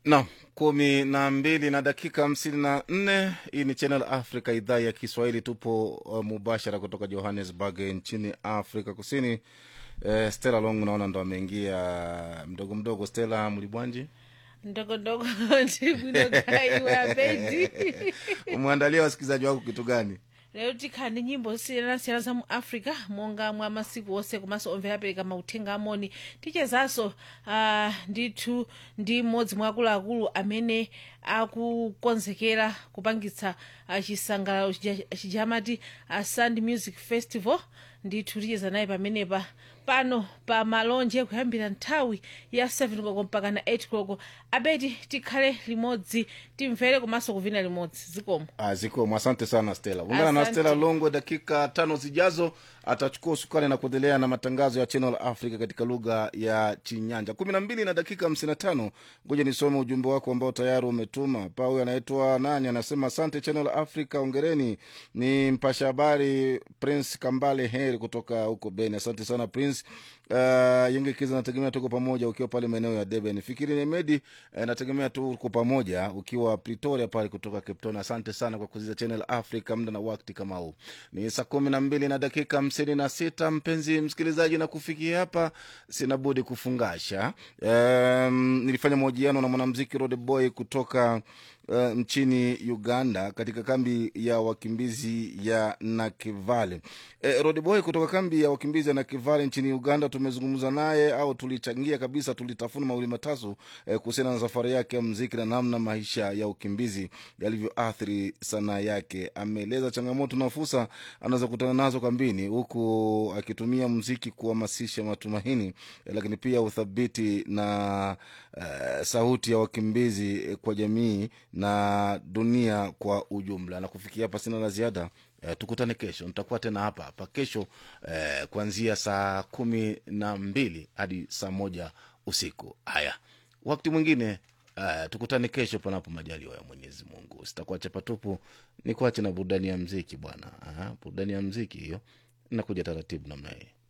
Naam, kumi na mbili na dakika hamsini na nne. Hii ni Channel Africa, idhaa ya Kiswahili. Tupo uh, mubashara kutoka Johannesburg nchini Afrika Kusini. Uh, Stella Long naona ndo ameingia mdogo mdogo. Stella Mlibwanji, ndogondogo ndibwinogaiwe abedi umeandalia wasikilizaji wako kitu gani? lero tikhani nyimbo siyanasiyana za mu africa monga mwa masiku onse komanso omvera apereka mauthenga amoni tichezanso uh, ndithu ndi mmodzi mwa akuluakulu amene akukonzekera kupangitsa uh, chisangalalo chija- chijamati uh, sand music festival ndithu ticheza naye pamenepa pano pa malonje kuyambira nthawi ya 7 koloko mpaka na 8 koloko abeti tikhale limodzi timvere komanso kuvina limodzi zikomo Ah, zikomo. Asante sana Stella. Ungana na Asante. Stella Longo dakika tano zijazo, atachukua usukani na kuendelea na matangazo ya Channel Africa katika lugha ya Chinyanja. kumi na mbili na dakika hamsini na tano. Ngoja nisome ujumbe wako ambao tayari umetuma. Pa huyu anaitwa nani, anasema asante Channel Africa, ongereni. Ni mpasha habari Prince Kambale Heri kutoka huko Beni. Asante sana Prince. Uh, Yenge Kiza, nategemea tuko pamoja ukiwa pale maeneo ya Deben. Fikiri Nemedi, uh, nategemea tuko pamoja ukiwa Pretoria pale kutoka Cape Town. Asante sana kwa kuziza Channel Africa muda na wakati kama huu. Ni saa kumi na mbili na dakika hamsini na sita mpenzi msikilizaji, na kufikia hapa sina budi kufungasha. Um, nilifanya mahojiano na mwanamziki Rode Boy kutoka uh, nchini Uganda katika kambi ya wakimbizi ya Nakivale. E, Rodboy kutoka kambi ya wakimbizi ya Nakivale nchini Uganda, tumezungumza naye au tulichangia kabisa, tulitafuna mawili matatu e, kuhusiana na safari yake ya mziki na namna maisha ya ukimbizi yalivyoathiri sanaa yake. Ameeleza changamoto na fursa anaweza kutana nazo kambini, huku akitumia mziki kuhamasisha matumaini e, lakini pia uthabiti na uh, sauti ya wakimbizi eh, kwa jamii na dunia kwa ujumla. Na kufikia hapa sina la ziada. Eh, tukutane kesho, nitakuwa tena hapa hapa kesho eh, kuanzia saa kumi na mbili hadi saa moja usiku. Haya, wakati mwingine uh, tukutane kesho, panapo majaliwa ya Mwenyezi Mungu. Sitakuwa chapatupu, ni kuache na burudani ya mziki bwana. Aha, burudani ya mziki hiyo inakuja taratibu namna hii.